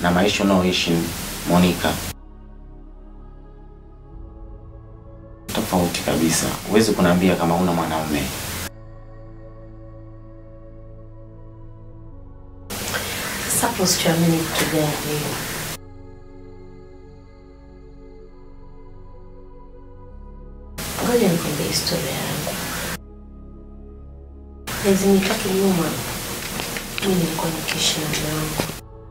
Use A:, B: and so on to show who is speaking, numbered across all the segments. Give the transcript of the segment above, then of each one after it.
A: na maisha unaoishi Monica tofauti kabisa. Huwezi kuniambia kama una mwanaume.
B: Sasa hapo sichoamini kitu gani? Ngoja nikwambie historia yangu. Miezi mitatu nyuma, mimi nilikuwa nikiishi na mume wangu.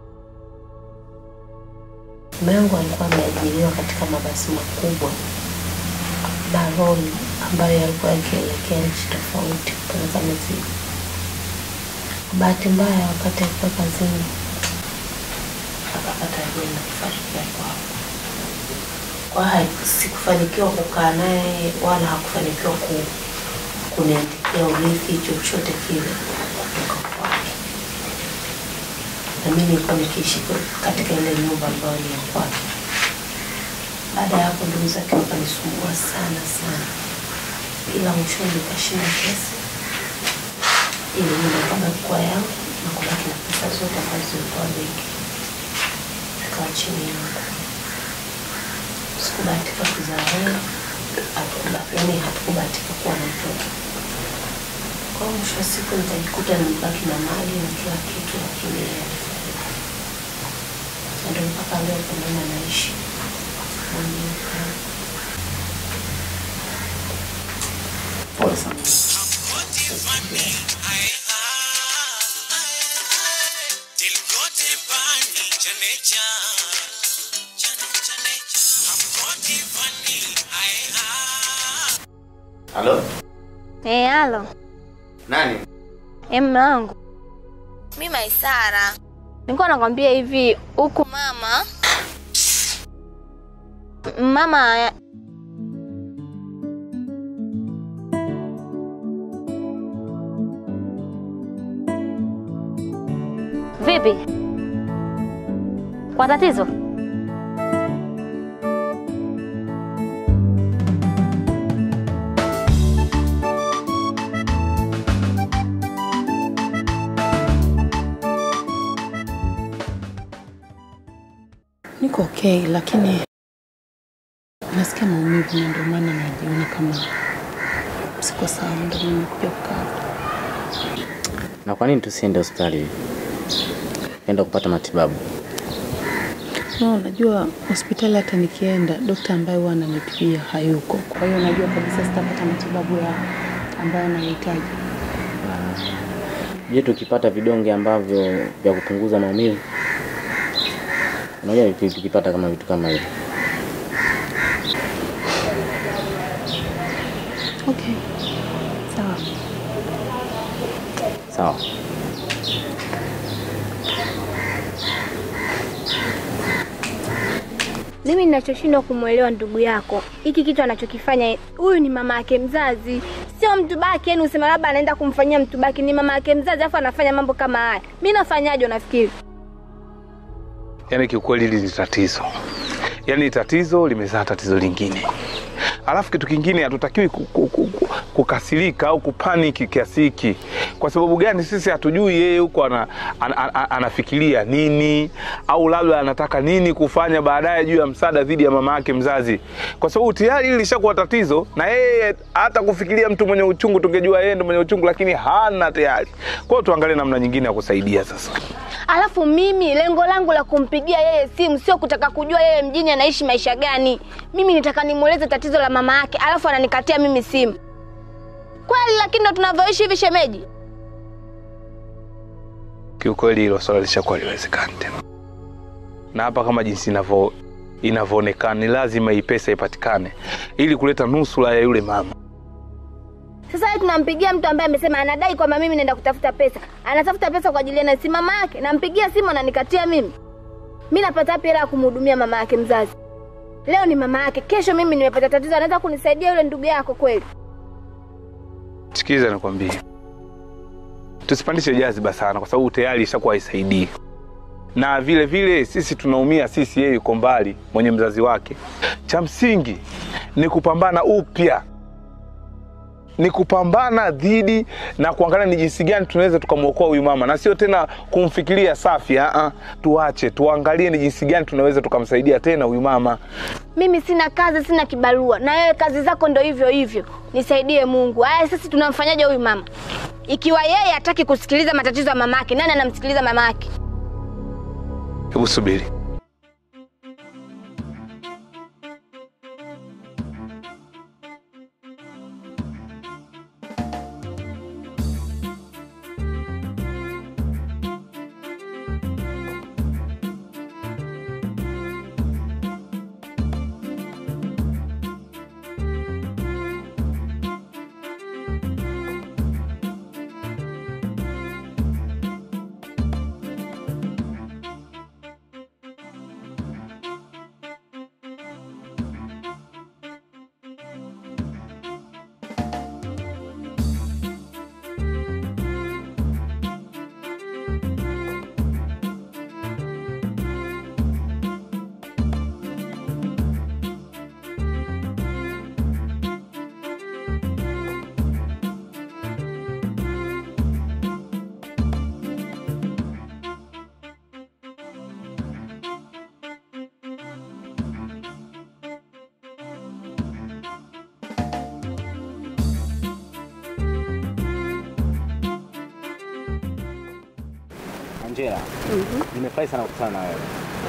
B: Mume wangu alikuwa ameajiriwa katika mabasi makubwa baroli ambayo yalikuwa yakielekea nchi tofauti kupeleka mizigo. Bahati mbaya, wakati alikuwa kazini akapata ajali na kufariki hapo hapo. Kwa hiyo sikufanikiwa kukaa naye wala hakufanikiwa ku, kuniandikia urithi chochote kile kutoka kwake, na mimi nilikuwa nikiishi katika ile nyumba ambayo ni ya kwake. Baada ya hapo, ndugu zake wakanisumbua sana sana, ila mwishoni nikashinda kesi ili nyumba ikabaki kuwa yangu na kubaki na pesa zote ambazo zilikuwa benki zikawa chini yangu. Sikubahatika kuzaa wewe, hatukuba- yaani hatukubahatika kuwa na mtoto. Kwa hiyo mwisho wa siku nikajikuta nimebaki na mali na kila kitu, lakini yeye alifariki. Na ndio mpaka leo tunaona naishi mwenyewe.
A: Pole sana. Halo?
C: Eh, halo.
A: Nani?
C: Eh, mume wangu. Mimi Maisara. Nilikuwa nakwambia hivi huku mama mama Vipi? Kwa tatizo?
D: Niko okay, lakini nasikia maumivu na ndio maana najiona kama siko sawa, ndio maana nimekuja kukaa hapa.
A: Na kwa nini tusiende hospitali? Enda kupata matibabu.
D: No, najua hospitali hata nikienda dokta ambaye huwa ananitibia hayuko, kwa hiyo najua kabisa sitapata matibabu ya ambayo anahitaji.
A: Je, tukipata vidonge ambavyo vya kupunguza maumivu? Unajua tuki- tukipata kama vitu kama hivyo.
D: Okay, sawa.
A: Sawa.
C: Mimi ninachoshindwa kumwelewa ndugu yako, hiki kitu anachokifanya huyu ni mama yake mzazi, sio mtu baki. Yani usema labda anaenda kumfanyia mtu baki, ni mama yake mzazi, afu anafanya mambo kama haya. Mi nafanyaje? Unafikiri?
E: Yaani kiukweli hili ni tatizo, yaani tatizo limezaa tatizo lingine. Alafu kitu kingine, hatutakiwi ku- ku- ku- ku- kukasirika au kupaniki kiasi hiki. Kwa sababu gani? Sisi hatujui yeye huko ana, ana, ana, anafikiria nini au labda anataka nini kufanya baadaye juu ya msaada dhidi ya mama yake mzazi, kwa sababu tayari hili lishakuwa tatizo, na yeye hata kufikiria mtu mwenye uchungu, tungejua yeye ndo mwenye uchungu, lakini hana tayari. Kwa hiyo tuangalie namna nyingine ya kusaidia sasa.
C: Alafu mimi lengo langu la kumpigia yeye simu sio kutaka kujua yeye mjini anaishi maisha gani. Mimi nitaka nimweleze tatizo la mama yake, alafu ananikatia mimi simu kweli? Lakini ndo tunavyoishi hivi, shemeji.
E: kiukweli hilo swala lishakuwa liwezekani tena, na hapa kama jinsi inavyo inavyoonekana ni lazima hii pesa ipatikane ili kuleta nusura ya yule mama.
C: Sasa hivi tunampigia mtu ambaye amesema anadai kwamba mimi naenda kutafuta pesa, anatafuta pesa kwa ajili ya si mama yake. Nampigia simu ananikatia mimi. Mi napata wapi hela ya kumhudumia mama yake mzazi? Leo ni mama yake, kesho mimi nimepata tatizo, anaweza kunisaidia yule ndugu yako kweli?
E: Sikiliza nikwambie, tusipandishe jaziba sana, kwa sababu tayari ishakuwa haisaidii, na vile vile sisi tunaumia, sisi yeye yuko mbali, mwenye mzazi wake. Cha msingi ni kupambana upya, ni kupambana dhidi na kuangalia ni jinsi gani tunaweza tukamwokoa huyu mama, na sio tena kumfikiria Safi. Aa, tuache tuangalie ni jinsi gani tunaweza tukamsaidia tena huyu mama.
C: Mimi sina kazi, sina kibarua, na wewe kazi zako ndo hivyo hivyo. Nisaidie Mungu. Haya, sisi tunamfanyaje huyu mama? Ikiwa yeye hataki kusikiliza matatizo ya mamake, nani anamsikiliza mamake?
E: Hebu subiri.
A: Angela, nimefurahi sana kukutana na wewe.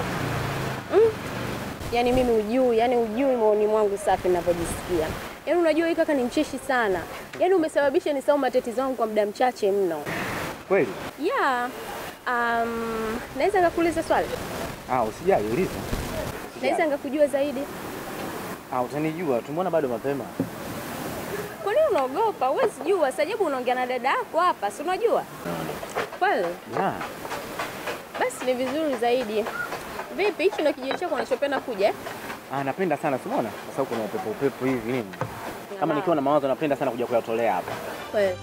F: Yaani mimi ujui, yani ujui maoni mwangu safi ninavyojisikia. Yaani unajua hii kaka ni mcheshi sana. Yaani umesababisha nisahau matatizo yangu kwa muda mchache mno.
A: Kweli?
F: Yeah. Um, naweza ngakuuliza swali?
A: Ah, usijali, uliza.
F: Naweza ngakujua zaidi?
A: Ah, utanijua, tumeona bado mapema.
F: Kwa nini unaogopa? Huwezi jua. Sajabu unaongea na dada yako hapa, si unajua? Kweli?
A: Yeah.
F: Basi ni vizuri zaidi. Vipi, hichi ndio kijiji chako unachopenda kuja? eh?
A: Ah, napenda sana, simuona? Kwa sababu kuna upepo upepo hivi nini. Kama
F: Ng'ama.
A: nikiwa na mawazo napenda sana kuja kuyatolea hapa.
F: Kweli.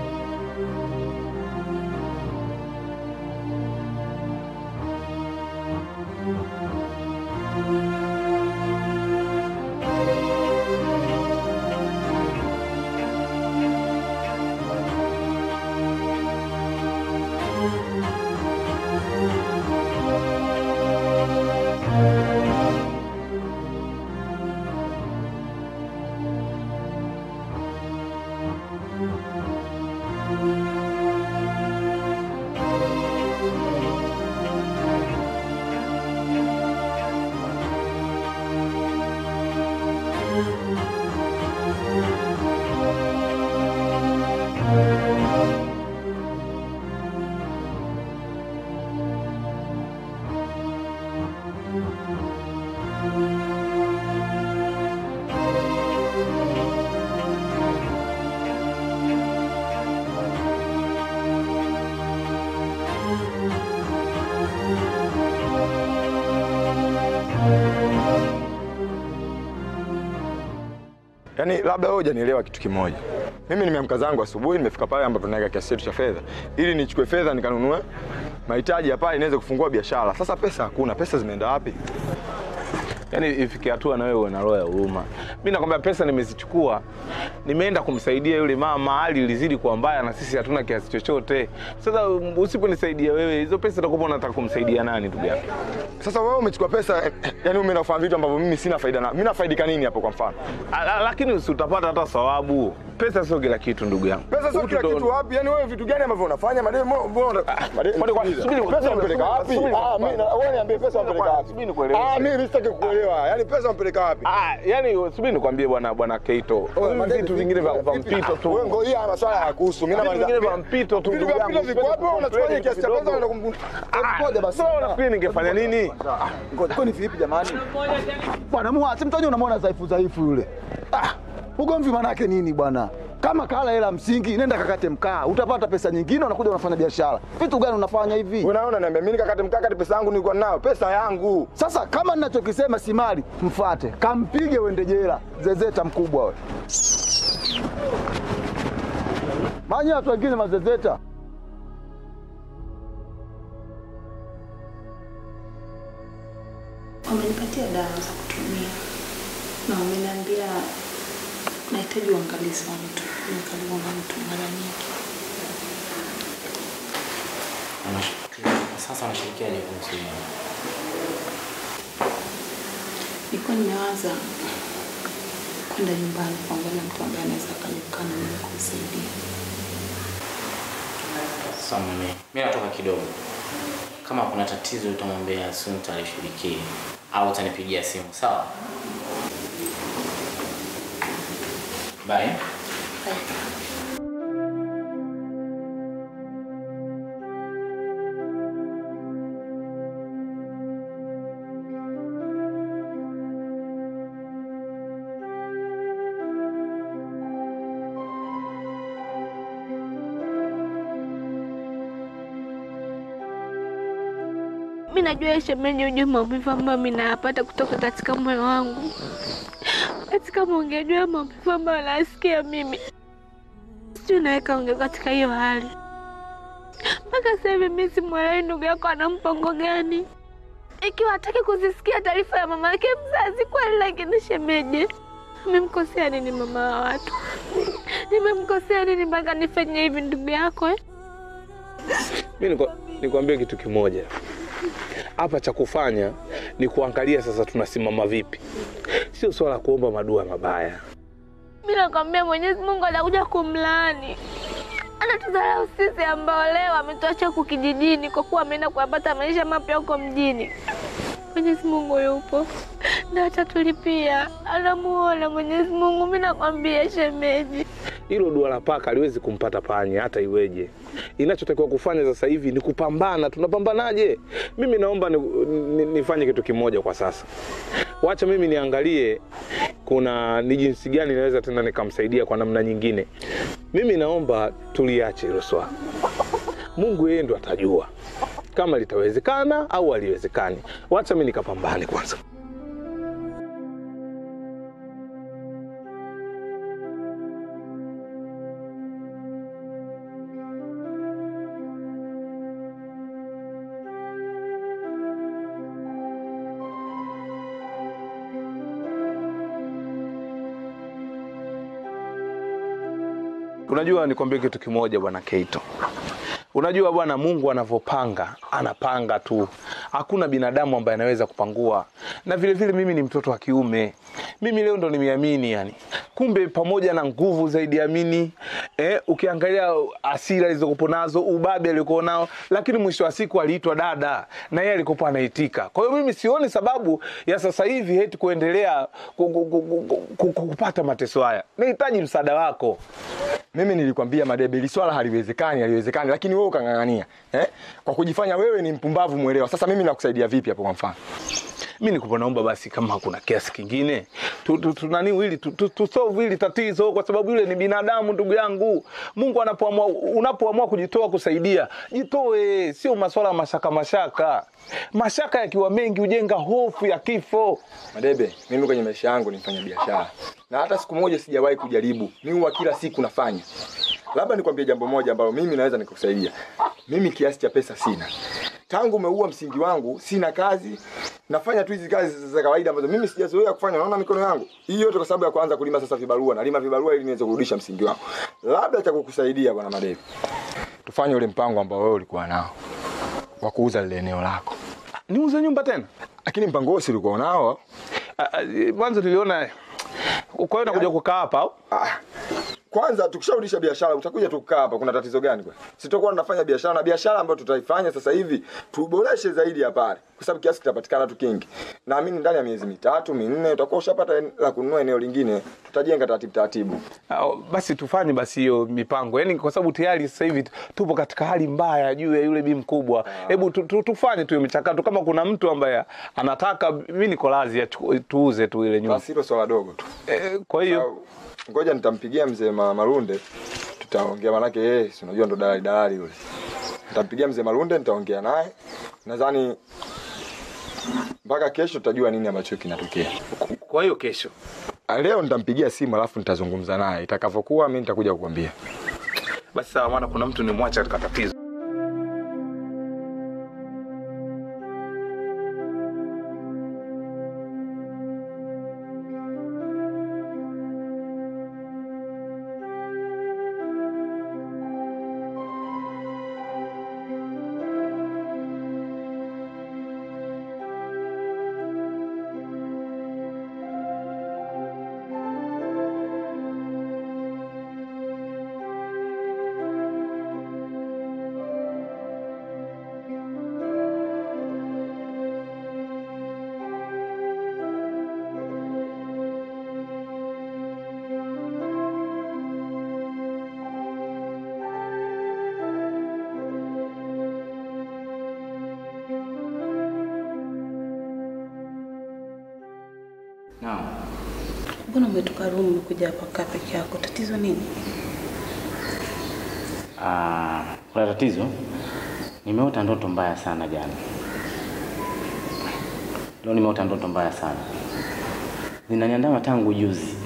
G: Yaani labda wewe hujanielewa kitu kimoja. Mimi nimeamka zangu asubuhi, nimefika pale ambapo tunaweka kiasi chetu cha fedha ili nichukue fedha nikanunue mahitaji ya pale niweze kufungua biashara. Sasa pesa hakuna, pesa zimeenda wapi?
E: Yaani ifike hatua na wewe uwe na roho ya huruma. Mimi nakwambia pesa nimezichukua, nimeenda kumsaidia yule mama, hali ilizidi kuwa mbaya na sisi hatuna kiasi chochote. Sasa um, usiponisaidia wewe, hizo pesa utakuwa unataka kumsaidia nani ndugu yako?
G: Sasa wewe umechukua pesa, eh, eh, yaani umeenda kufanya vitu ambavyo mimi sina faida na. Mimi nafaidika nini hapo kwa mfano?
E: A- a- Lakini usi utapata hata thawabu. Pesa sio kila kitu ndugu yangu.
G: Pesa sio
E: Utu
G: kila
E: ndo-
G: kitu wapi? Yaani wewe vitu gani ambavyo unafanya? Mademu mbona mademu
E: kwani kwa- subiri,
G: pesa
E: subiri,
G: unapeleka
E: subiri,
G: wapi?
E: subiri,
G: Ah, mimi na- wewe niambie pesa unapeleka wapi?
E: Subiri nikueleweshe.
G: Ah, mimi sitaki kuelewa. Yaani pesa unapeleka wapi?
E: Ah, yani subiri nikwambie bwana bwana Keito.
G: Wewe,
E: Hivi
G: mademu,
E: Vitu vingine vya vya
G: vipi?
E: mpito tu.
G: Wewe ngoja haya maswala hayakuhusu. Mimi
E: Vitu
G: namaliza.
E: vingine vya mpito tu
G: Vitu
E: ndugu
G: vya
E: yangu.
G: mpito viko wapi? Wewe unachukua kiasi cha pesa unaenda kum Ngoja basi.
E: Sasa unafikiri ningefanya nini?
H: Ngoja, kwani vipi jamani? Bwana muache mtonyo, unamwona dhaifu dhaifu yule. Ah, ugomvi manake nini bwana? Kama kala hela msingi, nenda kakate mkaa, utapata pesa nyingine, unakuja unafanya biashara. Vitu gani unafanya hivi?
G: Unaona niambia mimi nikakate mkakati pesa yangu nilikuwa nayo, pesa yangu.
H: Sasa kama ninachokisema si mali, mfate, kampige uende jela. Zezeta mkubwa wewe. Manya watu wengine mazezeta.
D: Wamenipatia dawa za kutumia na wameniambia nahitaji uangalizi wa mtu, nimekaliwa na mtu mara nyingi.
A: Unash- Sasa unashirikiaje kuhusu hiyo?
D: Nilikuwa nimewaza kwenda nyumbani kuangalia mtu ambaye anaweza akajukaa na mimi kumsaidia.
A: Sasa mimi mimi natoka kidogo. Kama kuna tatizo utamwambia Sunta alishughulikie au utanipigia simu, sawa? Bye.
I: Mi najua shemeji, ujue maumivu ambayo mi nayapata kutoka katika moyo wangu, katika ungejua maumivu ambayo nasikia mimi, sijui naweka unge katika hiyo hali. Mpaka sasa hivi mi simwelewi ndugu yako ana mpango gani, ikiwa hataki kuzisikia taarifa ya mama yake mzazi kweli. Lakini shemeji, nimemkosea nini mama wa watu? Nimemkosea nini mpaka nifanye hivi ndugu yako eh?
E: Mi niko- nikwambie kitu kimoja hapa, cha kufanya ni kuangalia sasa tunasimama vipi, sio swala la kuomba madua mabaya.
I: Mi nakwambia Mwenyezi Mungu atakuja kumlaani. Anatudharau sisi ambao leo ametuacha huku kijijini kwa kuwa ameenda kuyapata maisha mapya huko mjini. Mwenyezi Mungu yupo na atatulipia, anamuona Mwenyezi Mungu. Mi nakwambia shemeji,
E: Hilo dua la paka haliwezi kumpata panya hata iweje. Inachotakiwa kufanya sasa hivi ni kupambana. Tunapambanaje? Mimi naomba ni, ni, nifanye kitu kimoja kwa sasa. Wacha mimi niangalie kuna ni jinsi gani naweza tena nikamsaidia kwa namna nyingine. Mimi naomba tuliache hilo swala. Mungu yeye ndo atajua kama litawezekana au haliwezekani. Wacha mimi nikapambane kwanza. Unajua, nikwambie kitu kimoja bwana Keito. Unajua bwana, Mungu anavyopanga anapanga tu, hakuna binadamu ambaye anaweza kupangua. Na vile vile mimi ni mtoto wa kiume, mimi leo ndo nimeamini yani. Kumbe pamoja na nguvu zaidi ya mini eh, ukiangalia asira alizokuwa nazo, ubabe aliokuwa nao, lakini mwisho wa siku aliitwa dada na yeye alikuwa anaitika. Kwa hiyo mimi sioni sababu ya sasa hivi eti kuendelea ku- ku- ku- ku- ku- ku- kupata mateso haya. Nahitaji msaada wako.
G: Mimi nilikwambia Madebe, hili swala haliwezekani, haliwezekani, lakini wewe ukang'ang'ania eh? Kwa kujifanya wewe ni mpumbavu mwelewa. Sasa mimi nakusaidia vipi hapo kwa mfano?
E: mi nikupa naomba basi kama kuna kiasi kingine tu- tu- tunani hili tu- tu- tusolve hili tatizo kwa sababu yule ni binadamu ndugu yangu mungu anapoamua unapoamua kujitoa kusaidia jitoe sio maswala ya mashaka mashaka mashaka yakiwa mengi hujenga hofu ya kifo
G: Madebe, mimi kwenye maisha yangu ni mfanya biashara na hata siku moja sijawahi kujaribu. Mimi huwa kila siku nafanya. Labda nikwambie jambo moja ambalo mimi naweza nikukusaidia. Mimi kiasi cha pesa sina. Tangu umeua msingi wangu, sina kazi. Nafanya tu hizi kazi za kawaida ambazo mimi sijazoea kufanya. Naona mikono yangu. Hii yote kwa sababu ya kuanza kulima sasa vibarua. Nalima vibarua ili niweze kurudisha msingi wangu. Labda cha kukusaidia bwana Madebe. Tufanye ule mpango ambao wewe ulikuwa nao wa kuuza lile eneo lako.
E: niuze nyumba tena
G: Lakini mpango huo si ulikuwa nao?
E: Ah, ah, mwanzo niliona kwa hiyo nakuja kukaa hapa au
G: Ah, kwanza tukisharudisha biashara utakuja tukaa hapa, kuna tatizo gani kwa? Sitokuwa tunafanya biashara na biashara ambayo tutaifanya sasa hivi tuboreshe zaidi ya pale, kwa sababu kiasi kitapatikana tu kingi. Naamini ndani ya miezi mitatu minne utakuwa ushapata en- la kununua eneo lingine, tutajenga taratibu taratibu.
E: Ah, basi tufanye basi hiyo mipango yaani kwa sababu tayari sasa hivi tupo katika hali mbaya juu ya yule bi mkubwa hebu tu, tu, tufanye tu hiyo michakato kama kuna mtu ambaye anataka mi niko lazi achu- tuuze tu ile nyumba
G: Basi hilo swala dogo tu.
E: eh, kwa hiyo
G: Au, Ngoja nitampigia mzee Ma- Marunde, tutaongea, manake yeye si unajua ndo dalali dalali yule. Nitampigia mzee Marunde, nitaongea naye, nadhani mpaka kesho tutajua nini ambacho kinatokea.
E: kwa hiyo kesho
G: Ah, Leo nitampigia simu alafu nitazungumza naye. Itakavyokuwa mimi nitakuja kukwambia.
E: basi sawa maana kuna mtu nimwacha katika tatizo
D: Mbona umetoka room umekuja hapa kaa peke yako? Tatizo nini?
A: Ah, kuna tatizo. Nimeota ndoto mbaya sana jana. Leo nimeota ndoto mbaya sana, zinaniandama tangu juzi,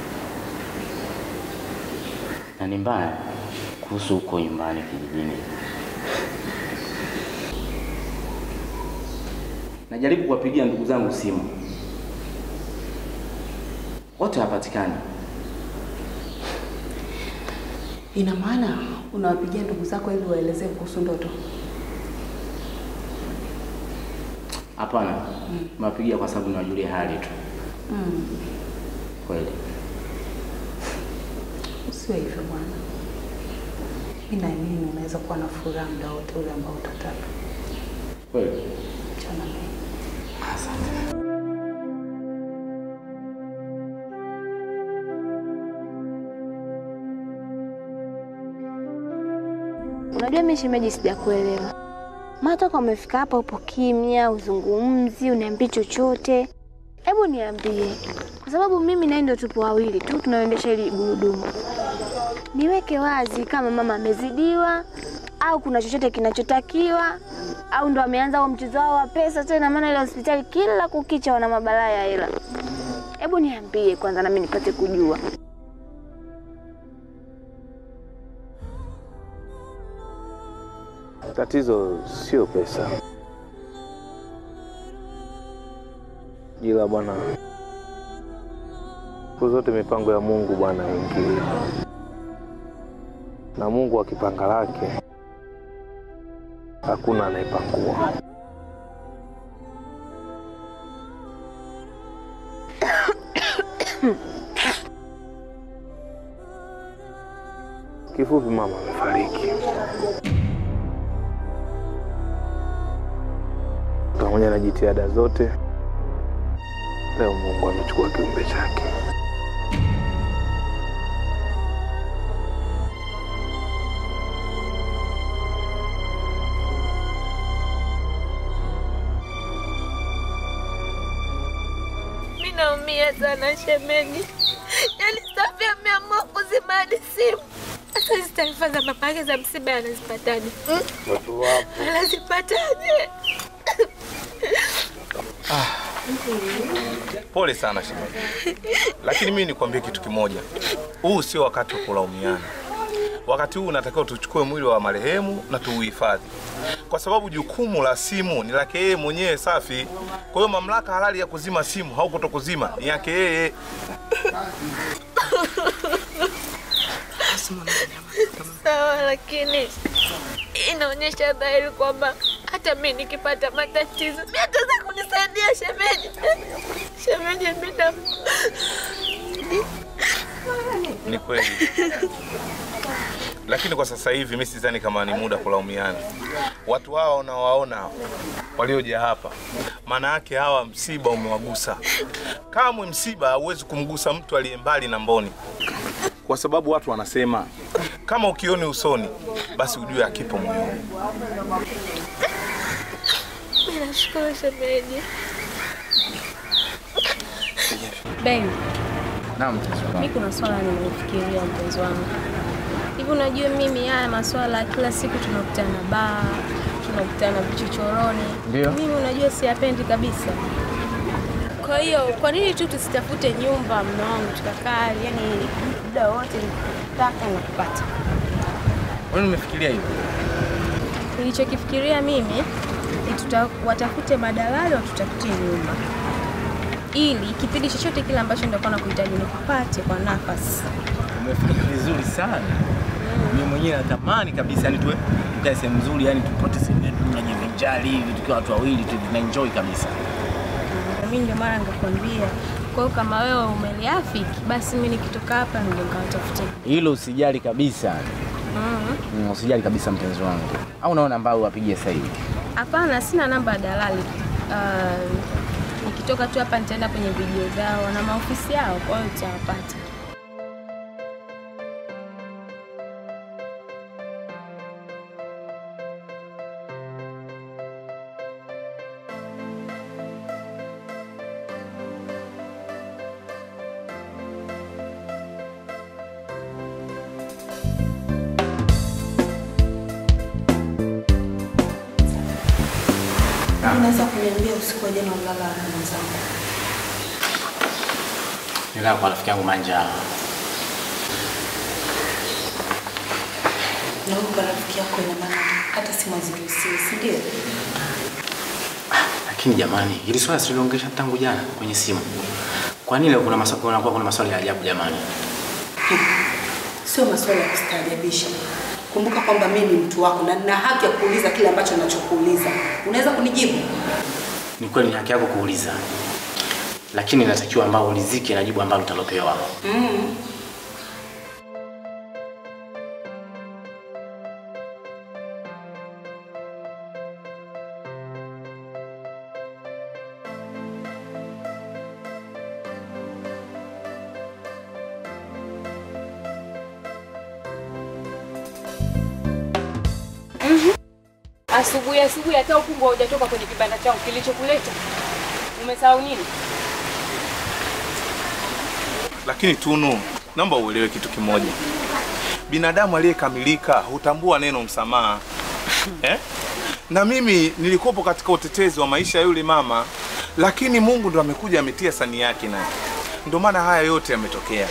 A: na ni mbaya kuhusu huko nyumbani kijijini. Najaribu kuwapigia ndugu zangu simu, wote hawapatikani.
D: Ina maana unawapigia ndugu zako ili waelezee kuhusu ndoto?
A: Hapana, nawapigia kwa sababu nawajulia hali tu.
D: Mm.
A: Kweli
D: Usiwe hivyo bwana. Mimi naamini unaweza kuwa na furaha muda wote ule ambao utataka.
A: kweli.
D: Chana mimi.
C: Unajua mimi shemeji, sijakuelewa. Maana toka umefika hapa upo kimya, uzungumzi, uniambii chochote. Hebu niambie, kwa sababu mimi naye ndio tupo wawili tu tunaoendesha hili gurudumu. Niweke wazi kama mama amezidiwa au kuna chochote kinachotakiwa au ndo ameanza huo mchezo wao wa pesa tena, maana ile hospitali kila kukicha wana mabalaa ya hela. Hebu niambie kwanza, nami nipate kujua.
E: Tatizo sio pesa, ila bwana, siku zote mipango ya Mungu bwana ingili, na Mungu akipanga lake hakuna anayepangua. Kifupi, mama amefariki. pamoja na jitihada zote, leo Mungu amechukua kiumbe chake.
I: Mimi naumia sana shemeji, yaani Safi ameamua kuzima hadi simu. Sasa hizi taarifa za mama yake za msiba anazipataje? Hmm?
E: Watu wapo
I: Anazipataje?
E: Pole sana shemeji, lakini mimi nikwambie kitu kimoja, huu sio wakati wa kulaumiana. Wakati huu unatakiwa tuchukue mwili wa marehemu na tuuhifadhi, kwa sababu jukumu la simu ni lake yeye mwenyewe Safi. Kwa hiyo mamlaka halali ya kuzima simu au kutokuzima ni yake yeye.
I: Sawa, lakini inaonyesha dhahiri kwamba hata mimi nikipata matatizo mimi ataweza kunisaidia shemeji. Shemeji, mimi na
E: Ni kweli, lakini kwa sasa hivi mimi sidhani kama ni muda kulaumiana. Watu hawa unawaona walioja hapa, maana yake hawa msiba umewagusa. Kamwe msiba hauwezi kumgusa mtu aliye mbali na mboni, kwa sababu watu wanasema kama ukioni usoni, basi ujue akipo moyoni.
I: mimi nashukuru shemeji.
J: Ben,
A: Naam, mpenzi wangu.
J: mi kuna swala nimefikiria mpenzi wangu. Hivi unajua mimi haya maswala ya kila siku tunakutana baa, tunakutana vichochoroni.
A: Ndio.
J: Mimi unajua siyapendi kabisa. Kwa hiyo kwa nini tu tusitafute nyumba mume wangu tukakaa, yani muda wote nikitaka na kupata.
A: Wewe umefikiria hivyo?
J: Nilichokifikiria mimi ni tuta, watafute madalali watutafutie nyumba ili kipindi chochote kile ambacho nitakuwa nakuhitaji nikupate kwa nafasi.
A: Umefanya vizuri sana. Mimi mwenyewe natamani kabisa yani tuwe tukae sehemu nzuri, yani tupote sehemu yetu tunajivinjari hivi tukiwa watu wawili tu tuna enjoy kabisa.
J: Na mimi ndio mara nikakwambia. Kwa hiyo kama wewe umeliafiki, basi mimi nikitoka hapa ndio nikawatafutia.
A: Hilo usijali kabisa.
J: Mm.
A: Mm, usijali kabisa mpenzi wangu. Au unaona ambao wapigie sasa hivi?
J: Hapana, sina namba ya dalali. Uh, nikitoka tu hapa nitaenda kwenye video zao na maofisi yao, kwa hiyo utawapata.
B: Unaweza kuniambia usiku wa jana ulala wapi mwenzangu?
A: Nilala kwa rafiki yangu Manja.
B: Na huyu kwa rafiki yako ina maana hata simu haziruhusiwi, si ndio?
A: Lakini jamani, hili swala siliongesha tangu jana kwenye simu. Kwa nini leo kuna maswali kuna kuna maswali ya ajabu jamani?
B: Sio maswali ya kustaajabisha. Kumbuka kwamba mimi ni mtu wako na nina haki ya kuuliza kile ambacho ninachokuuliza. Unaweza kunijibu?
A: Ni kweli ni haki yako kuuliza. Lakini inatakiwa ambao ulizike na jibu ambalo utalopewa.
B: Mm.
F: Asubuhi asubuhi hata ukungu haujatoka kwenye kibanda changu kilichokuleta. Umesahau nini?
E: Lakini Tunu, naomba uelewe kitu kimoja. Binadamu aliyekamilika hutambua neno msamaha eh? Na mimi nilikuwepo katika utetezi wa maisha ya yule mama, lakini Mungu ndo amekuja ametia sani yake naye, ndio maana haya yote yametokea.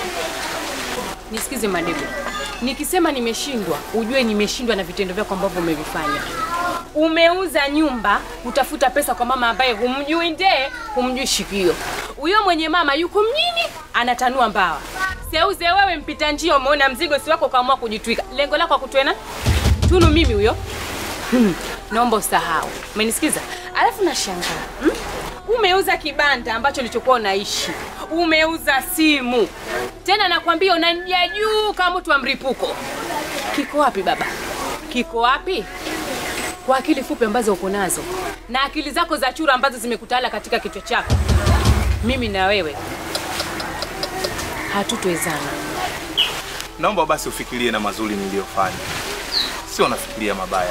F: Nisikize Madebo, nikisema nimeshindwa, ujue nimeshindwa na vitendo vyako ambavyo umevifanya. Umeuza nyumba kutafuta pesa kwa mama ambaye humjui ndee, humjui shikio. Huyo mwenye mama yuko mjini anatanua mbawa. Seuze wewe mpita njia, umeona mzigo si wako, ukaamua kujitwika. Lengo lako akutwena Tunu mimi huyo? Hmm, naomba usahau. Umenisikiza? Alafu nashangaa hmm? Umeuza kibanda ambacho ulichokuwa unaishi, umeuza simu, tena nakwambia unanija juu kama mtu wa mripuko. Kiko wapi baba? Kiko wapi? Kwa akili fupi ambazo uko nazo na akili zako za chura ambazo zimekutawala katika kichwa chako, mimi na wewe hatutowezana.
E: Naomba basi ufikirie na mazuri niliyofanya, sio nafikiria mabaya.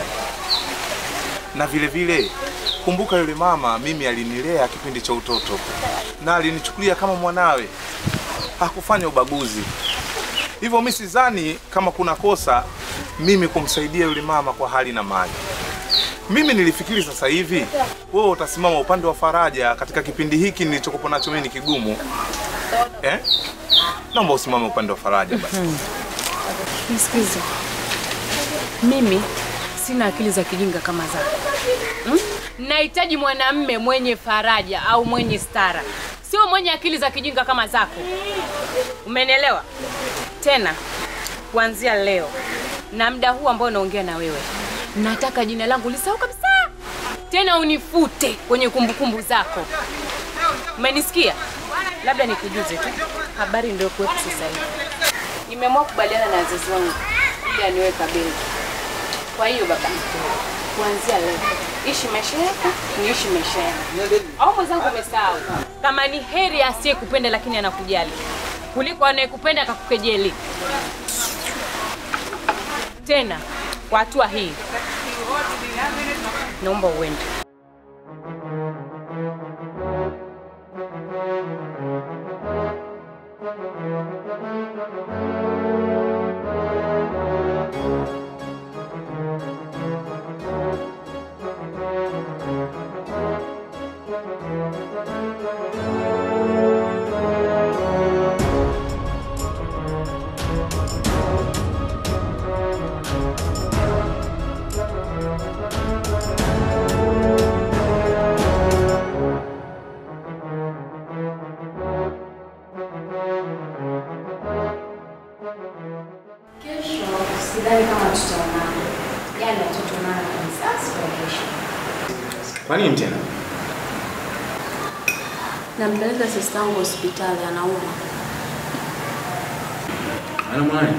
E: Na vile vile kumbuka, yule mama mimi alinilea kipindi cha utoto na alinichukulia kama mwanawe, hakufanya ubaguzi. Hivyo mimi sidhani kama kuna kosa mimi kumsaidia yule mama kwa hali na mali. Mimi nilifikiri sasa hivi wewe utasimama upande wa faraja katika kipindi hiki nilichokuwa nacho mimi ni kigumu eh? Naomba usimame upande wa faraja basi.
F: Nisikize, mimi sina akili za kijinga kama zako hmm? Nahitaji mwanamme mwenye faraja au mwenye stara, sio mwenye akili za kijinga kama zako. Umenielewa? Tena kuanzia leo na muda huu ambao naongea na wewe, nataka jina langu lisahau kabisa, tena unifute kwenye kumbukumbu zako. Umenisikia? Labda nikujuze tu habari ndio kuwepo sasa hivi. Nimeamua kubaliana na wazazi wangu ili aniweka benki. Kwa hiyo baba, kuanzia leo ishi maisha yako, niishi maisha yangu. Au mwenzangu umesahau kama ni heri asiyekupenda lakini anakujali kuliko anayekupenda akakukejeli. Tena kwa hatua hii, naomba uende.
K: Kesho sidhani kama tutaonana, yaani hatutaonana kabisa siku ya kesho.
A: Kwa nini tena?
B: Nampeleka sista yangu hospitali, anauma.
A: Anaumwa nani?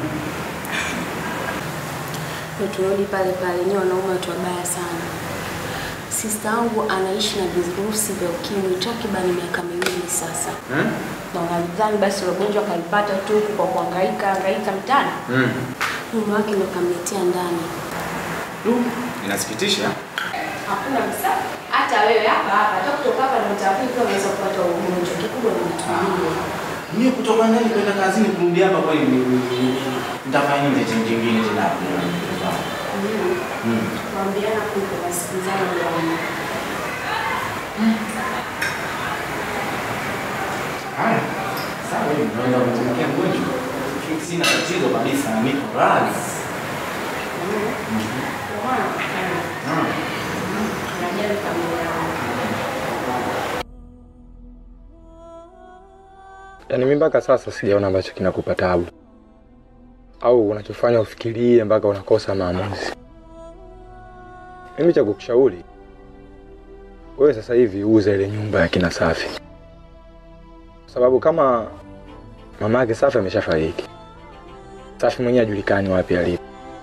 B: Ndio turudi pale pale, nyewe wanaume watu wabaya sana. Sista yangu anaishi na virusi vya ukimwi takriban miaka miwili sasa,
A: Hmm?
B: na unadhani basi ule ugonjwa akalipata tu huku kwa kuhangaika hangaika mtaani?
A: Hmm.
B: Mume wake ndo kamletea ndani.
A: Inasikitisha.
B: Hakuna msa. Hata wewe hapa hapa, hata kutoka hapa na mtaani pia unaweza kupata ugonjwa. Kikubwa ni mtulie.
A: Mimi kutoka ndani kwenda kazini kurudi hapa kwa hiyo nitafanya nini tena kingine tena hapo? Hmm.
B: Kuambiana kuko wasikilizana ndio
A: Unaweza kumtumikia mgonjwa? Sina tatizo kabisa, niko radhi.
G: Yaani mimi mpaka sasa sijaona ambacho kinakupa tabu au unachofanya ufikirie mpaka unakosa maamuzi. Mimi cha kukushauri wewe sasa hivi uza ile nyumba ya kina Safi, kwa sababu kama mama yake Safi ameshafariki, Safi mwenyewe hajulikani wapi alipo.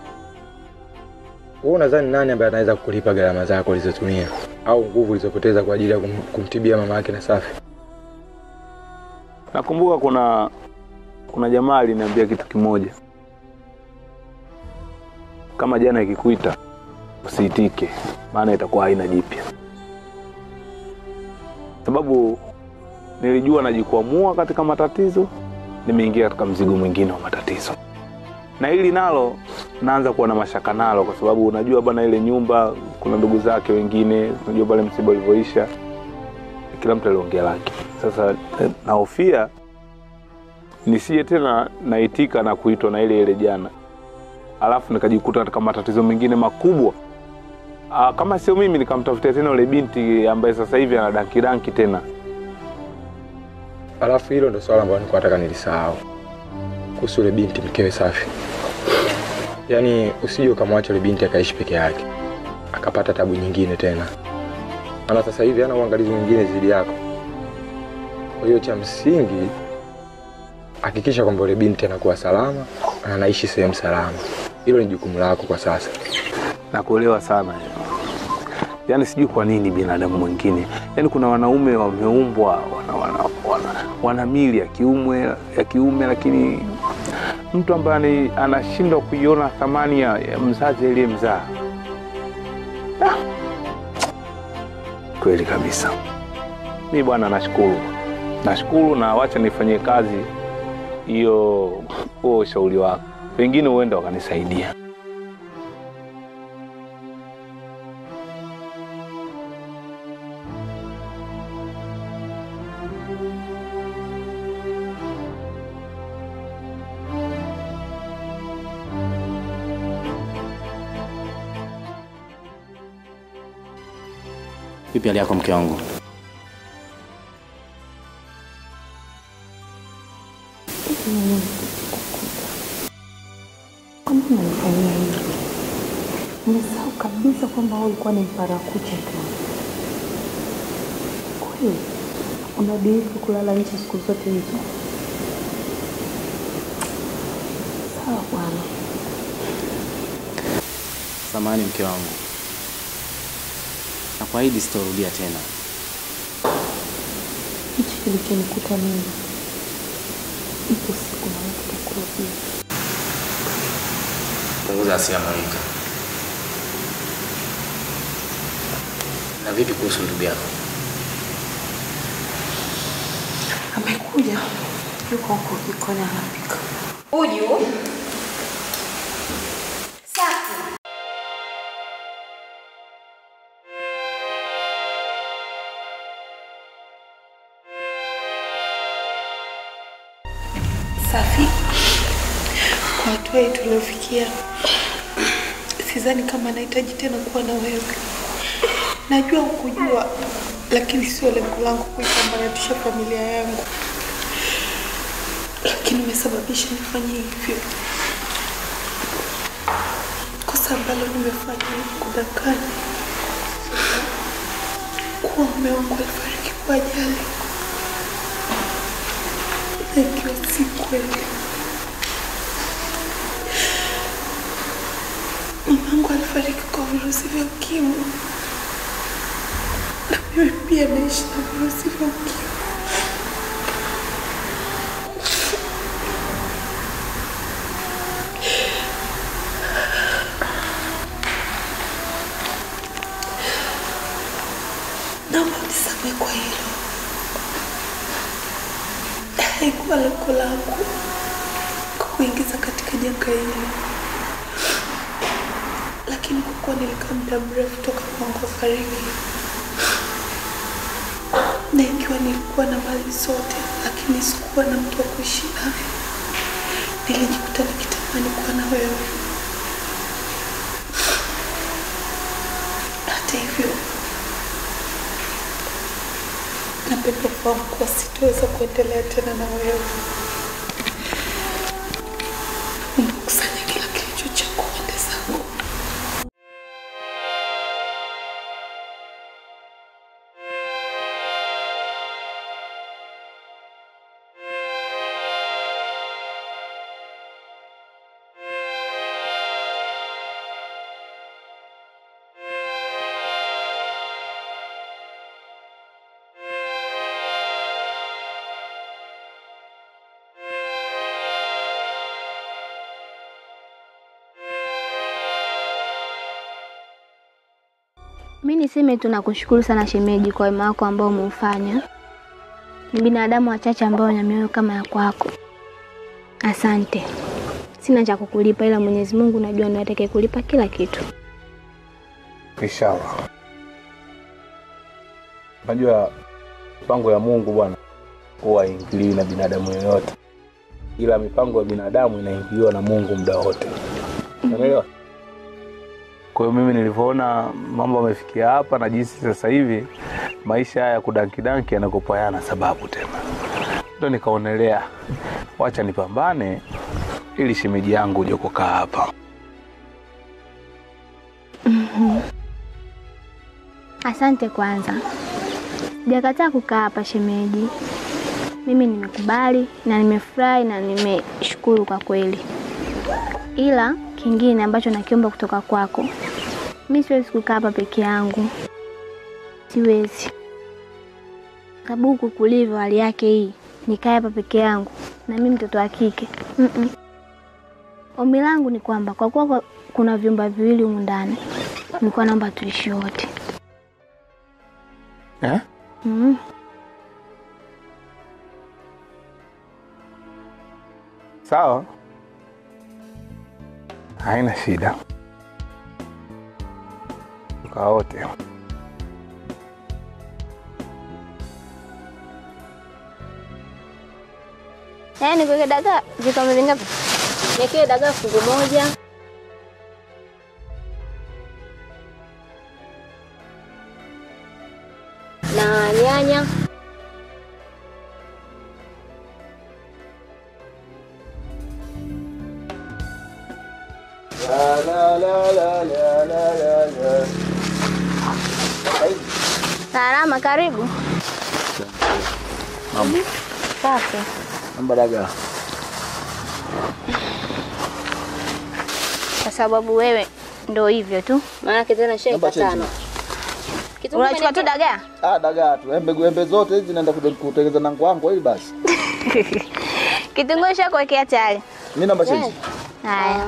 G: Wewe unadhani nani ambaye anaweza kukulipa gharama zako ulizotumia au nguvu ulizopoteza kwa ajili ya kum, kumtibia mama yake na Safi?
E: Nakumbuka kuna kuna jamaa aliniambia kitu kimoja, kama jana ikikuita usiitike, maana itakuwa haina jipya, sababu nilijua najikwamua katika matatizo, nimeingia katika mzigo mwingine wa matatizo, na hili nalo naanza kuwa na mashaka nalo, kwa sababu unajua bwana, ile nyumba kuna ndugu zake wengine, unajua pale msiba ulivyoisha, kila mtu aliongea lake. Sasa eh, nahofia nisije tena naitika na kuitwa na ile ile jana, alafu nikajikuta katika matatizo mengine makubwa. Aa, kama sio mimi nikamtafutia tena yule binti ambaye sasa hivi ana danki danki tena.
G: Alafu hilo ndo swala ambalo nilikuwa nataka nilisahau kuhusu yule binti mkewe Safi. Yaani usije ukamwacha yule binti akaishi peke yake akapata tabu nyingine tena, maana sasa hivi hana uangalizi mwingine zaidi yako. Kwa hiyo cha msingi hakikisha kwamba yule binti anakuwa salama na anaishi sehemu salama. Hilo ni jukumu lako kwa sasa.
E: Nakuelewa sana yaani, sijui kwa nini binadamu mwingine, yaani kuna wanaume wameumbwa wana, wana, wana, wana mili ya kiume ya kiume, lakini mtu ambaye ani- anashindwa kuiona thamani ya, ya mzazi aliyemzaa. Ah! Kweli kabisa. Mi bwana, nashukuru nashukuru, na wacha nifanyie kazi hiyo huo ushauri wako, pengine huenda wakanisaidia.
A: Vipi hali yako mke wangu?
D: Kama unanifanyia hivi, nimesahau kabisa kwamba wewe ulikuwa ni mparakucha tu. Kweli unadiriki kulala nje siku zote hizo? Sawa bwana.
A: Samahani mke wangu, nakuahidi sitorudia tena.
D: Hichi kilichonikuta mimi, ipo siku na wewe tutakurudia.
A: Punguza hasira Monica. Na vipi kuhusu ndugu yako?
B: Amekuja, yuko huko jikoni anapika.
K: Uju. Safi.
I: Safi, kwa hatua hii tuliofikia, sidhani kama nahitaji tena kuwa na wewe. Najua hukujua, lakini sio lengo langu kuisambaratisha familia yangu, lakini umesababisha nifanye hivyo. Kosa ambalo nimefanya ni kudanganya kuwa mume wangu alifariki kwa ajali na ikiwa si kweli. Mamangu alifariki kwa virusi vya ukimwi na mimi pia naishi na virusi vya ukimwi. Naomba unisamehe kwa hilo. Haikuwa lengo langu kukuingiza katika janga hili, lakini kwa kuwa nilikaa muda mrefu toka mwangu afariki, na ikiwa
D: nilikuwa na mali zote, lakini sikuwa na mtu wa kuishi naye. Nilijikuta nikitamani kuwa na wewe. Hata hivyo, napenda kufahamu kuwa sitoweza kuendelea tena na wewe. Umekusanya kila kilicho chako pande zangu.
C: Mi niseme tu nakushukuru sana shemeji kwa wema wako ambao umeufanya. Ni binadamu wachache ambao wana mioyo kama ya kwako. Asante. Sina cha kukulipa, ila Mwenyezi Mungu najua ndiye atakaye kulipa kila kitu.
E: Inshallah. Unajua mipango ya Mungu bwana huwa haingiliwi na binadamu yoyote, ila mipango ya binadamu inaingiliwa na Mungu muda wote. Unaelewa? Kwa hiyo mimi nilivyoona mambo yamefikia hapa na jinsi sasa hivi maisha haya ya kudankidanki yanakopa yana sababu tena, ndo nikaonelea wacha nipambane ili shemeji yangu uje kukaa hapa.
C: Mhm. Asante kwanza. Sijakataa kukaa hapa shemeji. Mimi nimekubali na nimefurahi na nimeshukuru kwa kweli. Ila kingine ambacho nakiomba kutoka kwako, mi siwezi kukaa hapa peke yangu, siwezi. Sababu huku kulivyo hali yake hii, nikae hapa peke yangu na mimi mtoto wa kike Mm-mm. Ombi langu ni kwamba kwa kuwa kwa- kuna vyumba viwili humu ndani, nilikuwa naomba tuishi wote.
E: Eh?
C: Mm.
E: Sawa, haina shida, kaa wote.
C: Yaani nikuweke dagaa vikombe vingapi? Niwekee dagaa fungu moja. Na nyanya.
H: La, la, la, la, la, la, la, la.
C: Salama, karibu.
H: Mama,
C: Safi.
H: namba dagaa.
C: Kwa sababu wewe ndo hivyo tu. Maanake tena shai
H: Namba change.
C: tano. Unachukua tu dagaa?
H: Ah, dagaa tu. Embe embe zote hizi naenda kude- kutengeneza na kwangu ili basi.
C: Kitunguu shakuwekea tayari.
H: Mimi namba change.
C: Haya.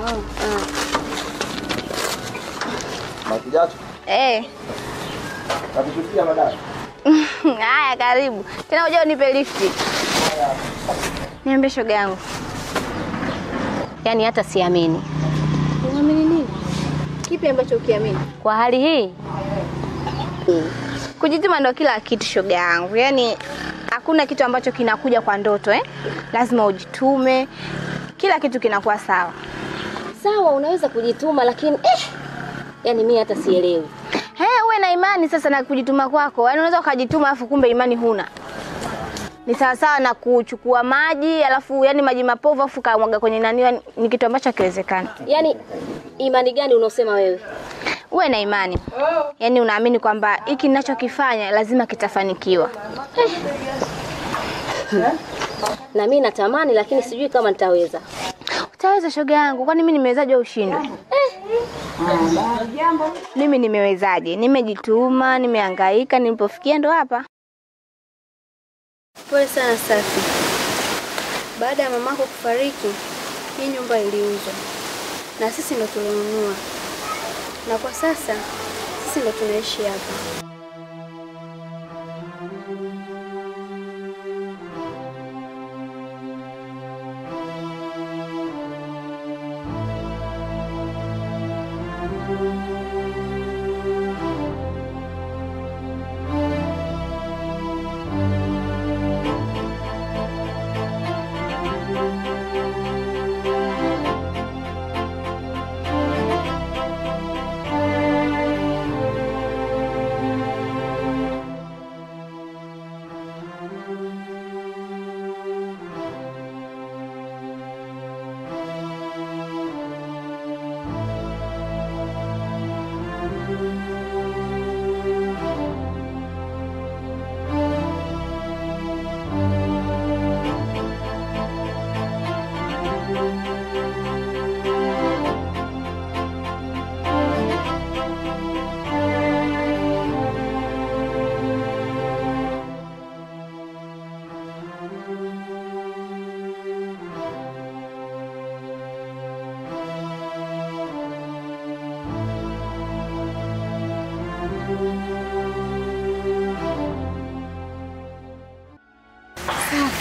H: Makijacho.
C: Eh.
H: Nakupitia madai.
C: Haya, karibu. Tena uje unipe lifti. Niambie shoga yangu.
L: Yaani hata siamini.
C: Unaamini nini? Kipi ambacho ukiamini?
L: Kwa hali hii
C: Kujituma ndo kila kitu shoga yangu. Yaani hakuna kitu ambacho kinakuja kwa ndoto eh? Lazima ujitume. Kila kitu kinakuwa sawa.
L: sawa, unaweza kujituma lakini eh, yaani mimi hata sielewi.
C: He, uwe na imani sasa na kujituma kwako. Yaani unaweza ukajituma alafu kumbe imani huna. Ni sawasawa na kuchukua maji alafu yani maji mapovu alafu kamwaga kwenye nani, yaani ni kitu ambacho hakiwezekani.
L: Yaani imani gani unaosema wewe?
C: Uwe na imani, yaani unaamini kwamba hiki ninachokifanya lazima kitafanikiwa.
L: Na mimi natamani lakini sijui kama nitaweza.
C: Utaweza shoga yangu, kwani mimi nimewezaje wewe ushindwe? Mimi nimewezaje? Nimejituma, nimehangaika, nilipofikia ndo hapa.
J: Pole sana Safi. Baada ya mamako kufariki, hii nyumba iliuzwa na sisi ndo tulinunua, na kwa sasa sisi ndo tunaishi hapa.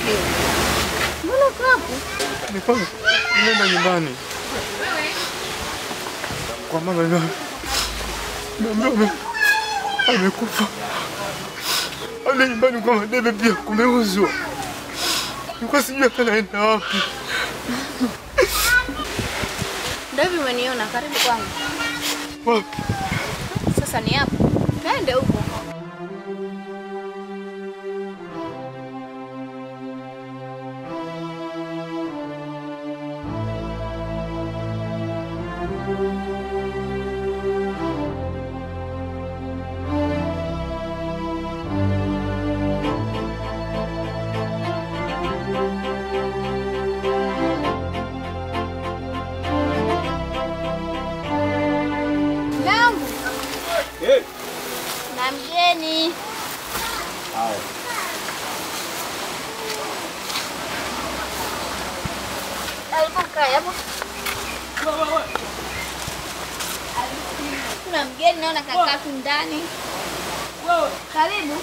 C: Mbona uko hapo?
G: Nilikuwa nenda nyumbani kwa mama na niambia ame- amekufa. Ale nyumbani kwa Madebe pia kumeuzwa. Nilikuwa sijui hata naenda wapi.
C: Ndio hivi umeniona karibu kwangu.
G: Wapi?
C: Sasa ni hapo. Twende huko. Nangu na mgeni. Hebu kaa hapo. Kuna mgeni naona kakaa tu ndani. Karibu.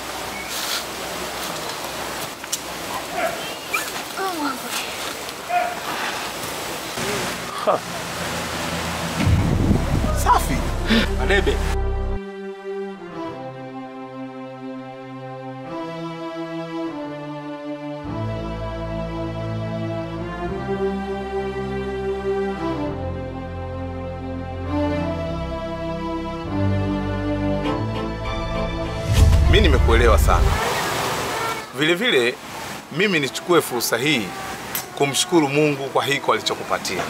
C: Oh, Mungu.
A: Safi. Madebe.
E: Mi nimekuelewa sana. Vile vile mimi nichukue fursa hii kumshukuru Mungu kwa hiko alichokupatia.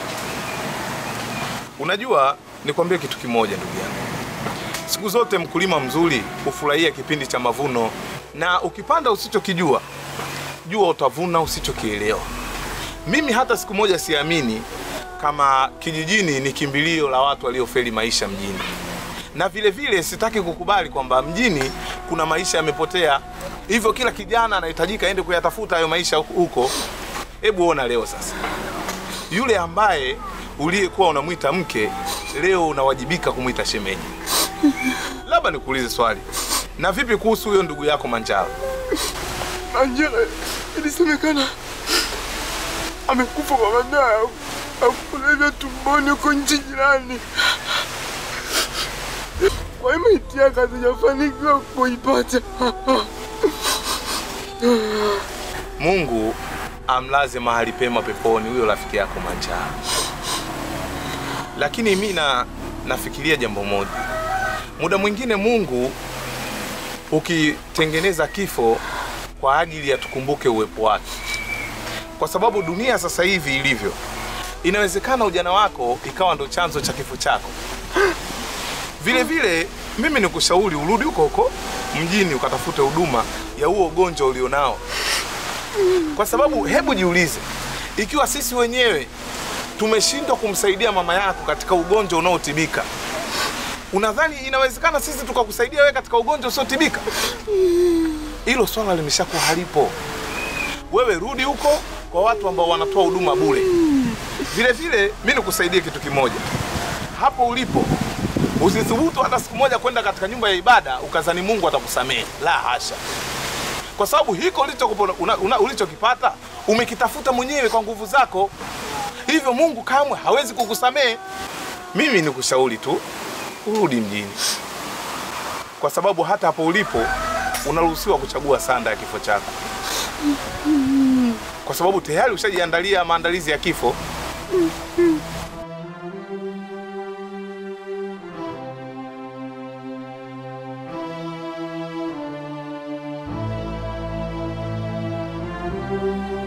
E: Unajua, nikwambie kitu kimoja ndugu yangu. Siku zote mkulima mzuri hufurahia kipindi cha mavuno, na ukipanda usichokijua, jua utavuna usichokielewa. Mimi hata siku moja siamini kama kijijini ni kimbilio la watu waliofeli maisha mjini, na vile vile sitaki kukubali kwamba mjini kuna maisha yamepotea, hivyo kila kijana anahitajika aende kuyatafuta hayo maisha huko. Hebu ona leo sasa, yule ambaye uliyekuwa unamwita mke leo unawajibika kumwita shemeji. Labda nikuulize swali, na vipi kuhusu huyo ndugu yako Manjala?
G: Angela ilisemekana amekufa kwa madawa ya kulevya tumboni huko nchi jirani. Kwa hiyo maiti yake hazijafanikiwa kuipata.
E: Mungu amlaze mahali pema peponi huyo rafiki yako Manjala. Lakini mi na nafikiria jambo moja, muda mwingine Mungu ukitengeneza kifo kwa ajili ya tukumbuke uwepo wake, kwa sababu dunia sasa hivi ilivyo, inawezekana ujana wako ikawa ndo chanzo cha kifo chako. Vile vile mimi nikushauri urudi huko huko mjini ukatafute huduma ya huo ugonjwa ulionao, kwa sababu hebu jiulize, ikiwa sisi wenyewe tumeshindwa kumsaidia mama yako katika ugonjwa unaotibika, unadhani inawezekana sisi tukakusaidia wewe katika ugonjwa usiotibika? Hilo swala limeshakuwa halipo. Wewe rudi huko kwa watu ambao wanatoa huduma bure. Vile vile mi nikusaidie kitu kimoja, hapo ulipo usithubutu hata siku moja kwenda katika nyumba ya ibada ukazani Mungu atakusamehe. La hasha, kwa sababu hiko ulichokupo- una- una- ulichokipata umekitafuta mwenyewe kwa nguvu zako, hivyo Mungu kamwe hawezi kukusamehe. Mimi nikushauri tu urudi mjini, kwa sababu hata hapo ulipo unaruhusiwa kuchagua sanda ya kifo chako, kwa sababu tayari ushajiandalia maandalizi ya kifo.
C: Thank you.